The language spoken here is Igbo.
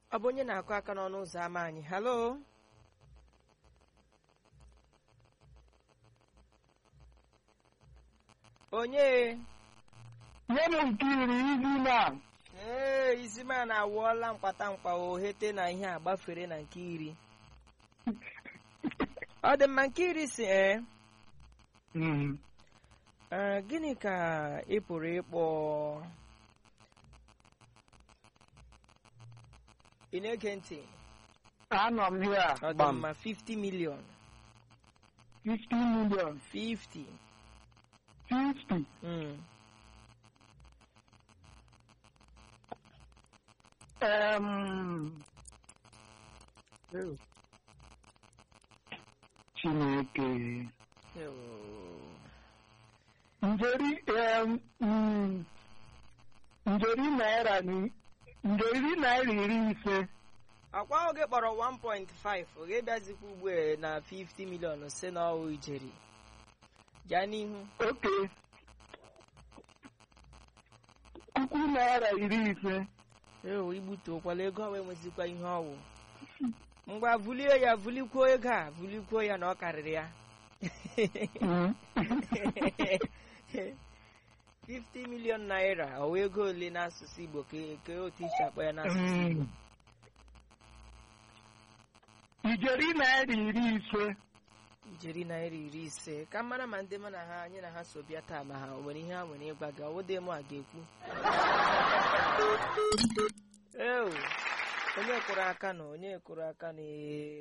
ọ bụ onye na-akụ aka n'ọnụ ụzọ ámá anyị halo onye nye m nke iri izi na ee izimana awụọla mkpata mkpa ohete na ihe a gbafere na nke iri ọ dị mma nke iri si ee Mm. Ee, gịnị ka ị pụrụ ịkpọ ị na-ege ntị anọ m here ọ dị gbam mma 50 million 50 million 50 50 mm. um, Chineke Ewo. njeri um, mm, njeri naira ni njeri naira iri ise akwa ahụ gị kpọrọ 1.5 ọ ga-ebịazikwa ugbu a na 50 million si na ọwụ ijeri gaa n'ihu oke puku naira iri ise ewo igbutuokwala ego ọ wee nwezikwa ihe ọwụ ngwa vulie ya vulikwuo ego a vulikwuo ya na ọ karịrị ya Mm. 50 million naira ọ wụ ego ole n'asụsụ igbo ka ka otu isi akpọ ya n'asụsụ igbo Mm. ijeri naira iri ise ijeri naira iri ise ka mara ma ndị mụ na ha anyị na ha so bịa taa ma ha o nwere ihe ha nwere ịgwa gị ọwụdị mụ a ga-ekwu ewu onye kụrụ aka na onye kụrụ aka na